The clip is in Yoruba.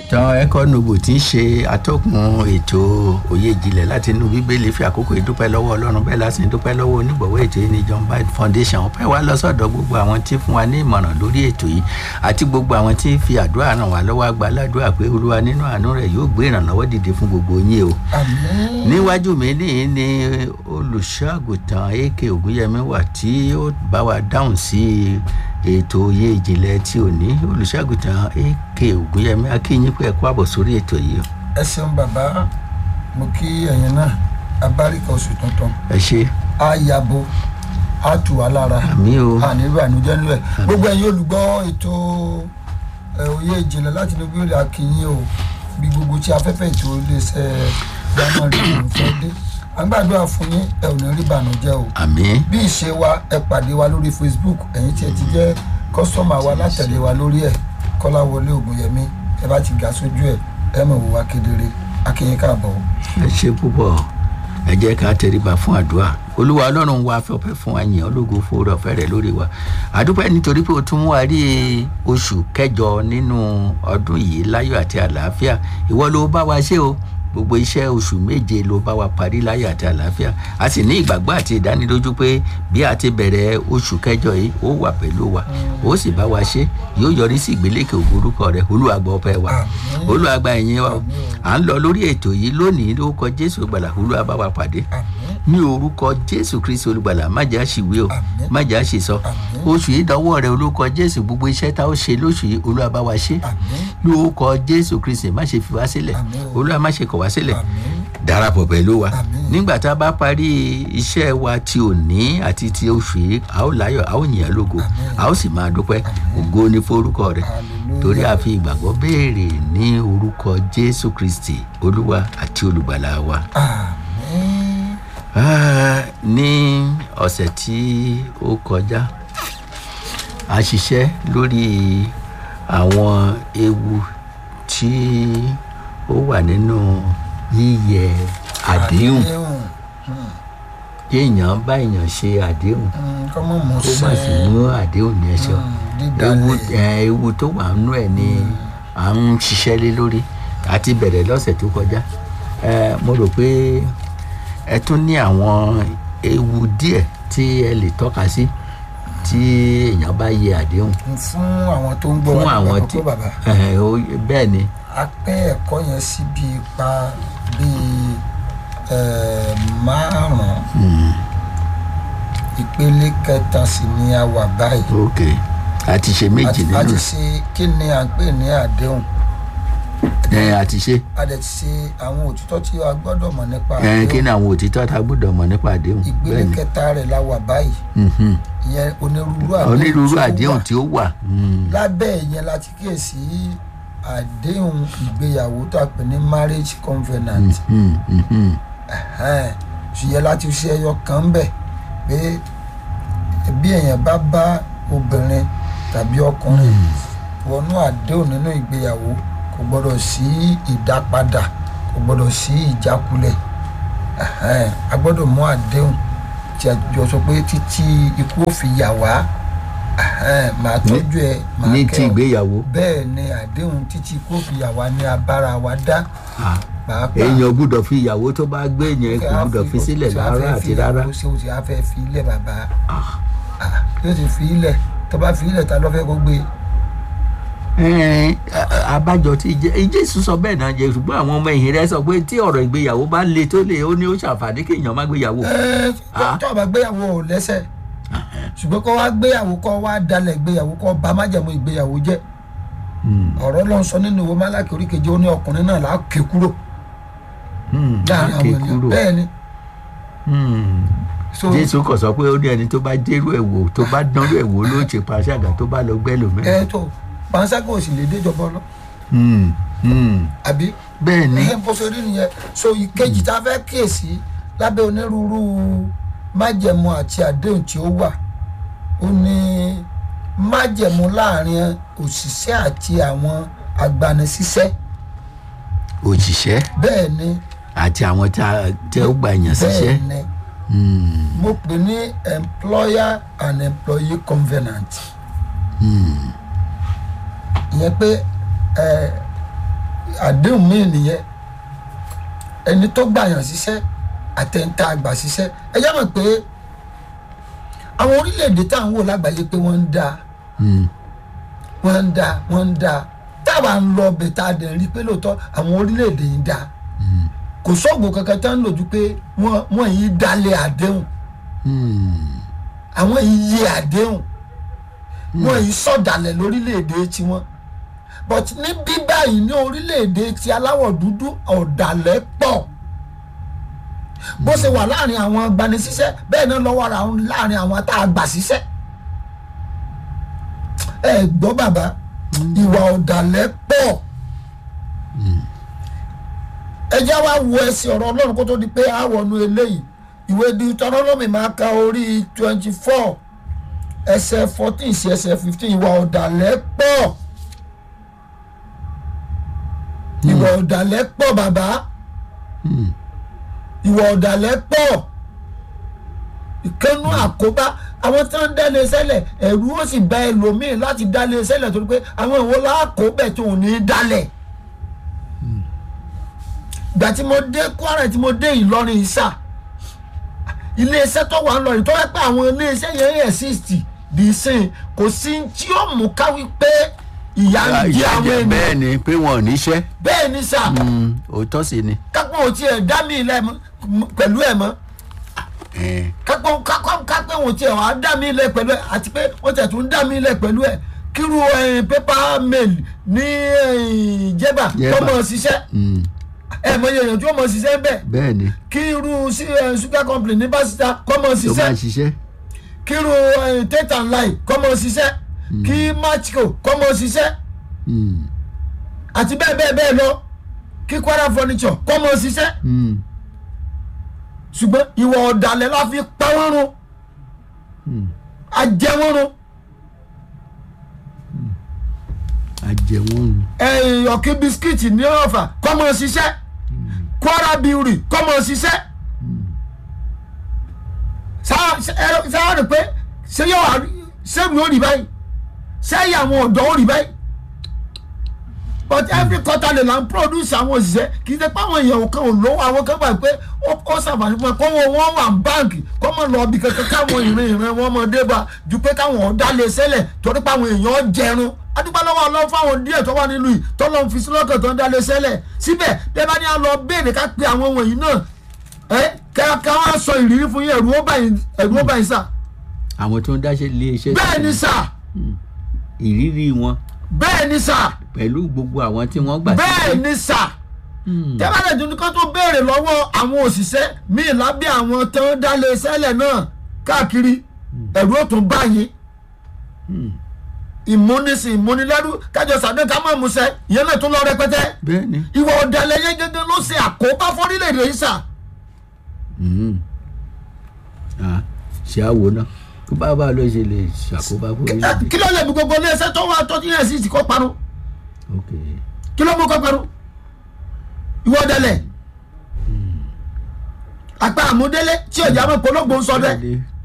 tán ẹkọ nobo tí ń ṣe atọ́kùn ètò òye ìjìnlẹ̀ láti inú bíbélì fi àkókò ìdúpẹ́ lọ́wọ́ ọlọ́run bẹ́ẹ̀ láti dúpẹ́ lọ́wọ́ onígbọ̀wọ́ ètò yìí ní john bide foundation ọpẹ́ wa lọ sọ́dọ̀ gbogbo àwọn tí fún wa ní ìmọ̀ràn lórí ètò yìí àti gbogbo àwọn tí fi àdúrà ràn wá lọ́wọ́ àgbà ládùúrà pé olúwa nínú àánú rẹ̀ yóò gbé ìrànlọ́wọ́ dìde fún gbogbo yín o àmín níwájú mi níyìn ni olùṣọ́àgùtàn ak ògúnyẹmí wà tí ó bá wa dáhùn sí ètò òye ìjìnlẹ̀ tí ò ní olùṣọ́àgùtàn ak ògúnyẹmí akínyìn pé ẹ kú àbọ̀ sórí ètò yìí o. ẹ ṣeun bàbá mo kí ẹ̀yin náà abáríkà oṣù tuntun ẹ ṣe á yabo á tù wá lára àmì o àní ìbànújẹ́ nílẹ̀ gbogbo ẹ̀yin olùgbọ́ ètò ẹ̀, òye ìjìnlẹ̀ láti inú bíbélì akínyìn o bí gbogbo tí afẹ́fẹ́ ètò iléeṣẹ́ gbàmọ̀ rẹ̀ ló fẹ́ dé à ń gbàdúrà fún yín ẹ ò ní rí ìbànújẹ́ o àmì bí ìṣe wa ẹ pàdé wa lórí facebook ẹ̀yin tí ẹ ti jẹ́ kọ́sọ́mà wa látẹ̀lé wa lórí ẹ̀ kọ́láwọlé ògùnyẹmí ẹ bá ti ga sójú ẹ̀ ẹ mọ̀ wò wá kedere akínyìn káàbọ̀ ẹ ṣe púpọ̀ ẹ jẹ́ ká tẹríba fún àdúrà olúwa ọlọ́run wa fọpẹ́ fún wa yìn ológo fòrò ọ̀fẹ́ rẹ̀ lórí wa àdúpẹ́ nítorí pé o tún wá rí oṣù kẹjọ nínú ọdún yìí láyọ̀ àti àlàáfíà ìwọ ló bá wa ṣe o gbogbo iṣẹ́ oṣù méje ló bá wa parí láyọ̀ àti àlàáfíà a sì ní ìgbàgbọ́ àti ìdánilójú pé bí a ti bẹ̀rẹ̀ oṣù kẹjọ yìí ó wà pẹ̀lú wa ó sì bá wa ṣe yóò yọrí sí ìgbélékè ògbórúkọ rẹ olúwa gbọ́ ọpẹ́ wa Àmín. olúwa gba ìyìn wa o. Àmín o. à ń lọ lórí ètò yìí lónìí lórúkọ jésù gbàlà olúwa bá wa pàdé àmín ní orúkọ jésù kristi olùgbàlà má jà ṣìwé o Àmín. má jà ṣìsọ Àmín. oṣù yìí dánwọ́ rẹ olórúkọ jésù gbogbo iṣẹ́ tá ó ṣe lóṣù yìí olúwa bá wa ṣe àmín lórúkọ jésù kristi má ṣe fi wá sílẹ̀ Àmín o. olúwa má ṣe kọ̀ wá sílẹ̀ àmín darapọ̀ pẹ̀lú wa Àmín. nígbà tá a bá parí iṣẹ́ wa ti òní àti ti oṣù yìí a ó láyọ̀ a ó yìn ẹ́ lógo Àmín. a ó sì máa dúpẹ́ ògo ní forúkọ rẹ̀ Hallelujah. torí a fi ìgbàgbọ́ béèrè ní orúkọ jésù kristi olúwa àti olùgbàlà wa. àmín Ah, ní ọ̀sẹ̀ tí ó kọjá a ṣiṣẹ́ lórí àwọn ewu tí ó wà nínú yíyẹ àdéhùn kéèyàn bá èèyàn ṣe àdéhùn Mm, kọ́mọ mọ̀ ó má sì sẹ́ mú àdéhùn yẹn ṣe ewu ẹ, ewu tó wà nínú ẹ̀ ni à ń ṣiṣẹ́ lé lórí àti bẹ̀rẹ̀ lọ́sẹ̀ tó kọjá ẹ, mo rò pé ẹ tún ní àwọn ewu díẹ̀ tí ẹ lè tọ́ka sí tí èèyàn bá yẹ àdéhùn fún àwọn tó ń gbọ́ fún wa àwọn nípa tí kókó bàbá ẹ, ó- bẹ́ẹ̀ ni a pẹ́ ẹ̀kọ́ yẹn sí bí ipa bíi eh, márùn-ún ìpele kẹta sì ni a wà báyìí ok àti ṣe méjì àti nínú àti ṣe kí ni à ń pè ní àdéhùn ẹ àti ṣe a dẹ̀ ti ṣe àwọn òtítọ́ tí a gbọ́dọ̀ mọ̀ nípa ẹ kí àdéhùn ni àwọn òtítọ́ tá a gbọ́dọ̀ mọ̀ nípa àdéhùn ìpele bẹ́ẹ̀ ni kẹta rẹ̀ la wà báyìí Mhm. ìyẹn onírúurú àdéhùn onírúurú tí ó àdéhùn wà. tí ó wà Mm. lábẹ́ ìyẹn la ti kíyèsí àdéhùn ìgbéyàwó tó a pè ní marriage covenant Mhm, mhm. Ẹ̀hẹ́n. ṣùgbọ́n láti ṣe ẹyọ kan bẹ̀ pé bí èèyàn bá bá obìnrin tàbí ọkùnrin wọnú àdéhùn nínú ìgbéyàwó kò gbọdọ̀ sí ìdápadà kò gbọdọ̀ sí ìjákulẹ̀ Ẹ̀hẹ́n. a gbọdọ̀ mú àdéhùn tí a jọ sọ pé títí ikú ò fi yà wá Ẹ̀hẹ́n. màá tọ́jú ẹ màá ní kẹ́ ti ọ. ìgbéyàwó bẹ́ẹ̀ ni àdéhùn títí ikú ò fi yà wá ní abára wa dá Ah, pàápàá èèyàn gbúdọ̀ fi ìyàwó tó bá gbé yẹn kò gbúdọ̀ fi sílẹ̀ rárá àti rárá ṣé o ti á fẹ́ fi ilẹ̀ bàbá Ah. Ah, yóò ti fi ilẹ̀ tó bá fi ilẹ̀ ta ló fẹ́ kó gbé Ẹn, a- a- abájọ tí Jé- jésù sọ bẹ́ẹ̀ náà jẹ́ ṣùgbọ́n àwọn ọmọ ẹ̀yìn rẹ̀ sọ pé tí ọ̀rọ̀ ìgbéyàwó bá le tó le ó ní ó ṣàǹfààní kéèyàn má gbéyàwó ẹ Ah. tó o bá gbéyàwó ò lẹ́sẹ̀ ṣùgbọ́n kó wá gbéyàwó kó wá dalẹ̀ gbéyàwó kó bá májẹ̀mú ìgbéyàwó jẹ́ Mm, ọ̀rọ̀ ló ń sọ nínú ìwé málákì oríkejì ó ní ọkùnrin náà là á ké kúrò mm, láàrin ké àwọn ènìyàn kúrò. bẹ́ẹ̀ ni Mm. so jésù kò sọ pé ó ní ẹni tó bá dérú ẹ̀ wò tó bá dánrú ẹ̀ wò ló ṣe pàṣẹgà tó bá lọ gbẹ́ lómi. ẹ tó panṣágà ò sì lè déjọba lọ Mm, mm. àbí bẹ́ẹ̀ ni ẹ bó ṣe rí nìyẹn so ìkejì tá a fẹ́ kíyèsí lábẹ́ onírúurú májẹ̀mú àti àdéhùn tí ó wà ó ní májẹ̀mú láàrin òṣìṣẹ́ àti àwọn agbanisíṣẹ́ òṣìṣẹ́ bẹ́ẹ̀ ni àti àwọn tí a- tí ó gbà yàn síṣẹ́. bẹ́ẹ̀ ni Mm, mo pè ní employer and employee covenant mm. ìyẹn pé ẹ àdéhùn míì nìyẹn ẹni tó gbàyàn ṣiṣẹ́ àtẹ̀ǹtà àgbà ṣiṣẹ́ ẹ yá mọ̀ pé àwọn orílẹ̀-èdè tá à ń wò lágbàáyé pé wọ́n ń da Mm. wọ́n ń da wọ́n ń da táwa ń lọ ọbẹ̀ tá a dẹ̀ rí pé lóòótọ́ àwọn orílẹ̀-èdè yìí ń da kò sóògùn kankan tá ń lò ju pé wọ́n wọ́n yìí dalẹ̀ àdéhùn Mm. àwọn yìí yẹ àdéhùn wọ́n yìí sọ̀dàlẹ̀ lórílẹ̀-èdè tiwọn but ní bí báyìí ní orílẹ̀-èdè ti aláwọ̀ dúdú ọ̀dàlẹ̀ pọ̀ bó ṣe wà láàrin àwọn agbanisíṣẹ́ bẹ́ẹ̀ náà lọ́wọ́ ara wọn láàrin àwọn tá a gbà síṣẹ́ ẹ gbọ́ bàbá ìwà ọ̀dàlẹ̀ pọ̀ ẹ já wa wo ẹsẹ̀ ọ̀rọ̀ ọlọ́run kó tó di pé a wọnú eléyìí ìwé Deuteronomy máa ka orí twenty four ẹsẹ̀ fourteen sí ẹsẹ̀ fifteen ìwà ọ̀dàlẹ̀ pọ̀ ìwà ọ̀dàlẹ̀ pọ̀ bàbá Mm. ìwà ọ̀dàlẹ̀ pọ̀ ìkànnú àkóbá àwọn tí wọ́n ń dálé sẹ́lẹ̀ ẹ̀rú ó sì bá ẹlòmíì láti dálé sẹ́lẹ̀ torí pé àwọn ìwọ láàkóbẹ̀ tó ò ní í dálẹ̀ ìgbà tí mo dé Kwara tí mo dé Ìlọrin ìsà iléeṣẹ́ tó wà ń lọrin tó yẹ pé àwọn iléeṣẹ́ yẹn exist di sin kò sí tí ó mú káwí pé ìyá ń jẹ ìyá àwọn jẹ ènìyàn bẹ́ẹ̀ ni pé wọn ò níṣẹ́ bẹ́ẹ̀ ni sà Mm, òótọ́ sì ni. kápẹ́ ò tiẹ̀ dá mi ilẹ̀ pẹ̀lú ẹ̀ mọ́ Eh, kápẹ́ kápẹ́ kápẹ́ ò tiẹ̀ wá dá mi ilẹ̀ pẹ̀lú ẹ̀ àti pé wọ́n tẹ̀ tún dá mi ilẹ̀ pẹ̀lú ẹ̀ kíru pépà mail ní eh, jẹ́bà Jẹ̀bà. tó mọ̀ ṣiṣẹ́ mm, ẹ̀ mọ̀ yẹ̀yàn tí ó mọ̀ ṣiṣẹ́ bẹ́ẹ̀ bẹ́ẹ̀ ni kí irú sí, eh, sugar company ní pásítà kọ́ mọ̀ tó ṣiṣẹ́ máa ṣiṣẹ́. kíru eh, tate and lie kọ́ mọ̀ ṣiṣẹ́ kí matchco kọ́ mọ̀ ṣiṣẹ́ Mm, àti bẹ́ẹ̀ bẹ́ẹ̀ bẹ́ẹ̀ lọ kí Kwara furniture kọ́ mọ̀ ṣiṣẹ́ mm, ṣùgbọ́n ìwà ọ̀dàlẹ̀ la fi pa wọ́n run mm. ajẹ́ wọ́n run àjẹwọ́n ni. ẹ̀yìn ọ̀kí bisikíìtì ní ọ̀fà kọ́ mọ̀ ṣiṣẹ́ Kwara Brewery kọ́ mọ̀ ṣiṣẹ́ sáà ẹ- sáà rẹ̀ pé ṣé yóò wá sẹ́mi ó rí báyìí sẹ́yìn àwọn ọ̀dọ́ ó rí báyìí but every quarter lè là ń produce àwọn òṣìṣẹ́ kì í ṣe pé àwọn èèyàn kan ò lówó àwọn kan gbà pé ó ó ṣàǹfààní fún ẹ kó wọn wọn wà ní báǹkì kó mọ lọ bí kankan káwọn ìrìn ìrìn wọn mọ dé bá ju pé káwọn ọ̀dà lè ṣẹlẹ̀ torí pé àwọn èèyàn jẹrun adúpẹ́ lọ́wọ́ ọlọ́run fáwọn díẹ̀ tó wà nílùú yìí tó lọ́n fi sí lọ́kàn tó ń dá lè ṣẹlẹ̀ síbẹ̀ bẹ́ẹ̀ bá ní à lọ béèrè ká pe àwọn wọ̀nyí náà ẹ ká ká wá sọ ìrírí fún yín ẹ̀rù ó bá yín ẹ̀rù ó bá yín sà àwọn tó ń dáṣẹ́ lé iṣẹ́ bẹ́ẹ̀ ni sà ìrírí wọn bẹ́ẹ̀ ni sà pẹ̀lú gbogbo àwọn tí wọ́n gbà bẹ́ẹ̀ ni sà Mm, tẹ́bàlẹ̀ tó ní kó tó béèrè lọ́wọ́ àwọn òṣìṣẹ́ míì lábẹ́ àwọn tó ń dá lé sẹ́lẹ̀ náà káàkiri ẹ̀rù ó tún báyìí mm. ìmúnisìn ìmúnilẹ́rú kájọ sàdé ká mọ̀ musẹ́ ìyẹn náà tún lọ rẹpẹtẹ bẹ́ẹ̀ ni. ìwà ọ̀dàlẹ̀ yẹn gẹ́gẹ́ ló ṣe àkóbá fọ́rílẹ̀-èdè yìí sà Mm. Ah, ṣé àwo náà kó bá bá ló ṣe lè ṣàkóbá fún Ẹ, orílẹ̀-èdè. kí ló lè mú gbogbo ilé iṣẹ́ tó wà tó ti yẹn sí ti kó parun ok kí ló mú kó parun ìwà ọ̀dàlẹ̀ àpá àmúdélé tí ọjà mọ̀ pológbò ń sọ bẹ́ẹ̀ Bẹ́ẹ̀ ni.